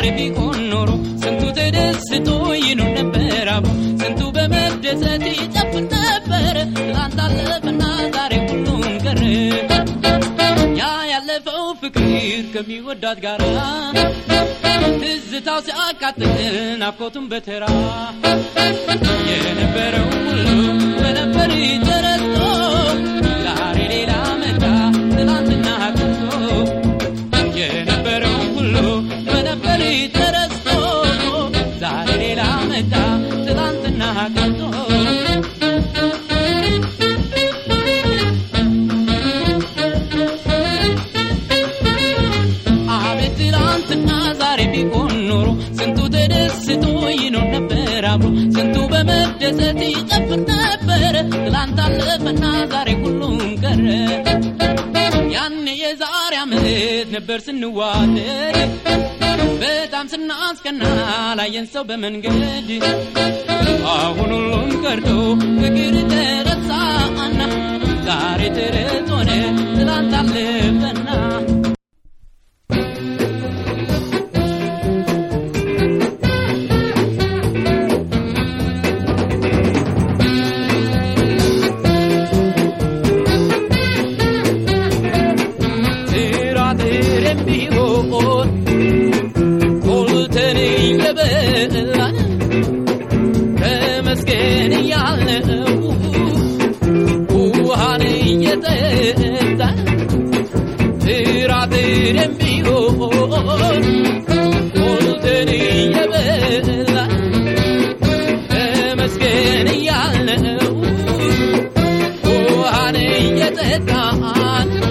ዛሬ ቢሆን ኖሮ ስንቱ ተደስቶ ይኖር ነበር አብሮ ስንቱ በመደሰት ይጨፍር ነበር ትላንት አለፈና ዛሬ ሁሉም ቀረ ያ ያለፈው ፍቅር ከሚወዳት ጋራ ትዝታው ሲያቃጥል ናፍቆቱን በተራ የነበረው ሁሉ በነበር ተረስቶ ዛሬ ሌላ መጣ ትናንትና ቀርቶ የነበረው ሁሉ በነበር ተረስቶ ዛሬ ሌላ መጣ ትናንትና ቀርቶ አቤት ትላንትና ዛሬ ቢሆን ኖሮ ስንቱ ተደስቶ ይኖር ነበር አብሮ ስንቱ በመደሰት ይጨፍር ነበር ትላንት አለፈና ዛሬ ሁሉም ቀረ ያኔ የዛሬ ዓመት ነበር ስንዋደድ በጣም ስናስቀና ላየን ሰው በመንገድ አሁን ሁሉም ቀርቶ ፍቅር ተረሳና ዛሬ ተረት ሆነ ትላንት አለፈና ትራትርም ቢሆን ሞልተን እየበላን ተመስገን እያልነው ውሃን እየጠጣን ትራትርም ቢሆን ሞልተን እየበላን ተመስገን እያልነው ውሃን እየጠጣን